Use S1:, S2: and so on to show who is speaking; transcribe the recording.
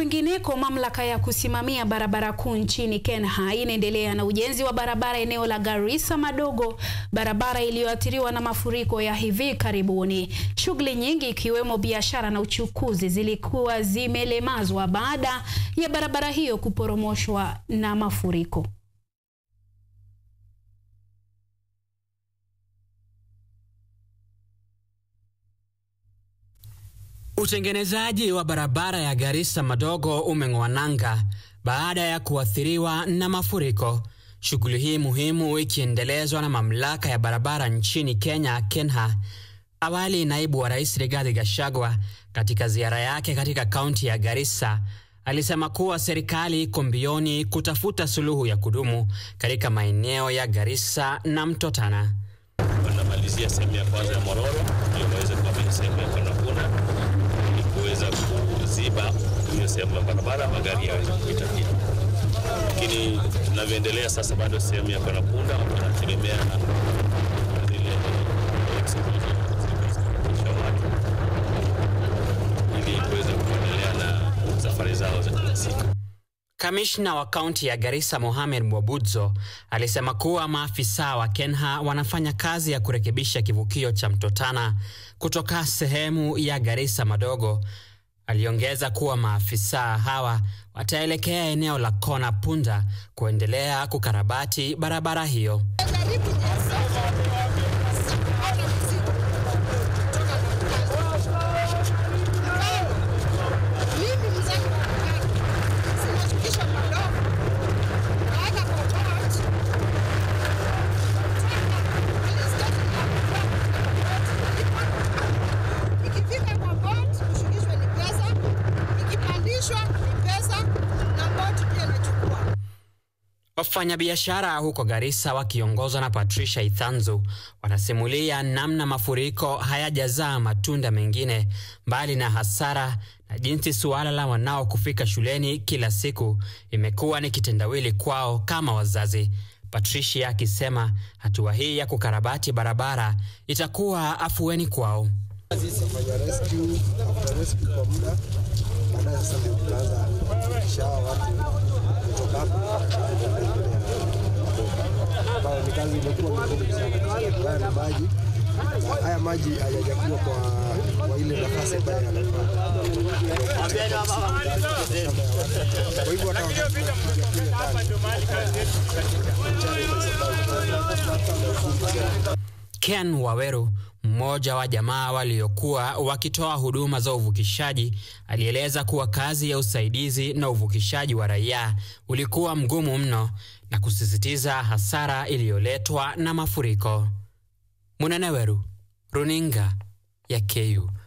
S1: Kwingineko, mamlaka ya kusimamia barabara kuu nchini Kenya inaendelea na ujenzi wa barabara eneo la Garissa Madogo, barabara iliyoathiriwa na mafuriko ya hivi karibuni. Shughuli nyingi ikiwemo biashara na uchukuzi zilikuwa zimelemazwa baada ya barabara hiyo kuporomoshwa na mafuriko.
S2: Utengenezaji wa barabara ya Garissa Madogo umeng'oa nanga baada ya kuathiriwa na mafuriko. Shughuli hii muhimu ikiendelezwa na mamlaka ya barabara nchini Kenya, KENHA. Awali, naibu wa rais Rigathi Gachagua katika ziara yake katika kaunti ya Garissa alisema kuwa serikali iko mbioni kutafuta suluhu ya kudumu katika maeneo ya Garissa na Mto Tana.
S3: Wanamalizia sehemu ya kwanza ya Mororo ndio waweze kuamini sehemu ya Kanakuna ili kuweza kuziba hiyo sehemu ya barabara magari yaweze kupita pia. Lakini tunavyoendelea sasa, bado sehemu ya Kanakunda wanategemea zile zilizosafirisha watu ili kuweza kuendelea na safari zao za kila siku.
S2: Kamishna wa kaunti ya Garissa Mohamed Mwabudzo alisema kuwa maafisa wa KENHA wanafanya kazi ya kurekebisha kivukio cha Mto Tana kutoka sehemu ya Garissa Madogo. Aliongeza kuwa maafisa hawa wataelekea eneo la Kona Punda kuendelea kukarabati barabara hiyo. Wafanyabiashara huko Garissa wakiongozwa na Patricia Ithanzu wanasimulia namna mafuriko hayajazaa matunda mengine mbali na hasara na jinsi suala la wanao kufika shuleni kila siku imekuwa ni kitendawili kwao kama wazazi. Patricia akisema hatua hii ya kukarabati barabara itakuwa afueni kwao.
S4: ambayo ni kazi imekuwa ngumu sana. Haya maji haya maji hayajakuwa kwa, kwa ile nafasi ambayo yanafaa. Kwa hivyo hata
S2: Ken Waweru, mmoja wa jamaa waliokuwa wakitoa huduma za uvukishaji, alieleza kuwa kazi ya usaidizi na uvukishaji wa raia ulikuwa mgumu mno na kusisitiza hasara iliyoletwa na mafuriko. Munene Weru, runinga ya KU.